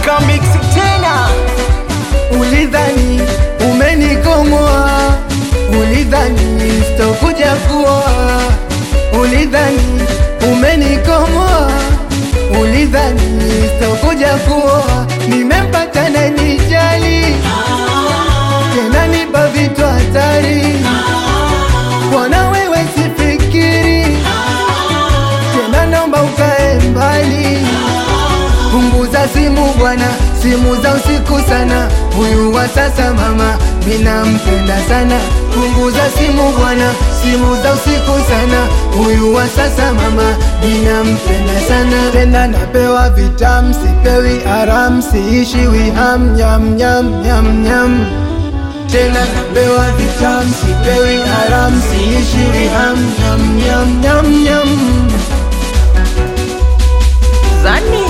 Kamix tena Ulidhani umenikomoa, ulidhani sitokuja kuoa, ulidhani umenikomoa, ulidhani sitokuja kuoa. Nimempata na nijali tena, nipa vitu hatari, bwana wewe sifikiri tena, naomba ukae mbali Punguza simu bwana, simu za usiku sana. Huyu wa sasa mama, minampenda sana. Punguza simu bwana, simu za usiku sana. Huyu wa sasa mama, minampenda sana. Tena napewa vitam, sipewi aram, siishiwi ham nyam nyam nyam nyam. Tena napewa vitam, sipewi aram, siishiwi ham nyam nyam nyam nyam. Zani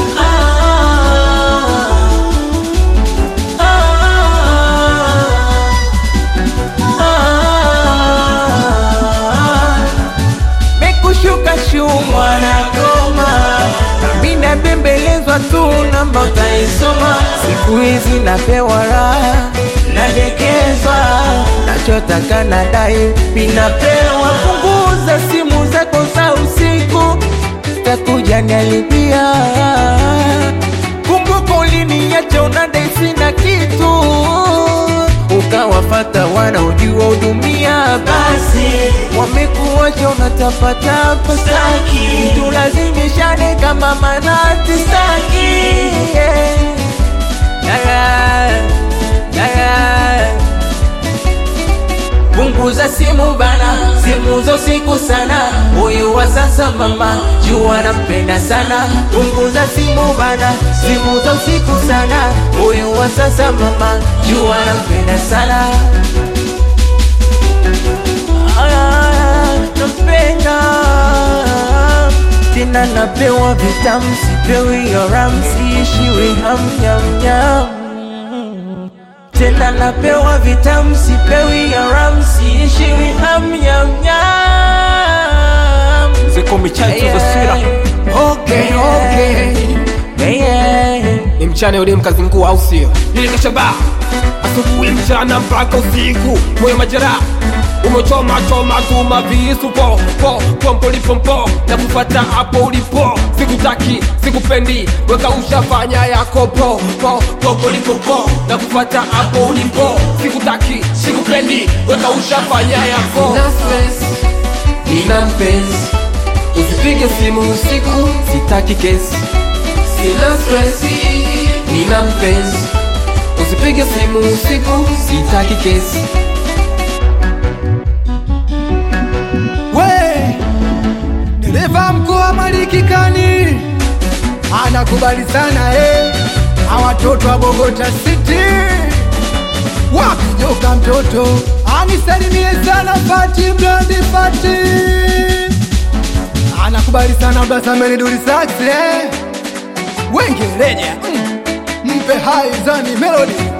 Mekushuka shumwa na goma Mina bembelezwa tu namba utaisoma Siku hizi napewa raha Nadekezwa Nachotaka nadai Minapewa punguza simu zako za usiku Takuja nialipia Kumbuka uliniacha unadai sina kitu Ukawafata wanaojua hudumia basi Wamekuacha unatapatapa saki Tulazimishane kama manati saki yeah. Yeah, yeah. Punguza simu bana, simu za usiku sana. Huyu wa sasa mama, jua nampenda sana. Punguza simu bana, simu za usiku sana. Huyu wa sasa mama, jua nampenda sana. Ah, nampenda tena, napewa vitamu, sipewi haram, siishiwi ham nyam nyam tena napewa vitamu sipewi haram siishiwi ham nyam nyam ziko michache za sira Okay, okay. yeah. ni mchana yule mkazingua au sio nilikashaba asubuhi mchana mpaka usiku moyo majeraha umechoma choma tuma visu po po pompo lipompo na kufata hapo ulipo sikutaki sikupendi weka ushafanya yako po po pompo lipompo na kufata hapo ulipo sikutaki sikupendi weka ushafanya yako Sina stress, nina mpenzi, usipige simu usiku, sitaki kesi. Sina stress, nina mpenzi, usipige simu usiku, sitaki kesi. We dereva mkoa Malikikani anakubali sana eh, awatoto wa Bogota City wakijoka mtoto anisalimie sana Fati Blandi Fati anakubali sana Blasameni Duli Sax eh, wengereja mm, mpe hai zani melody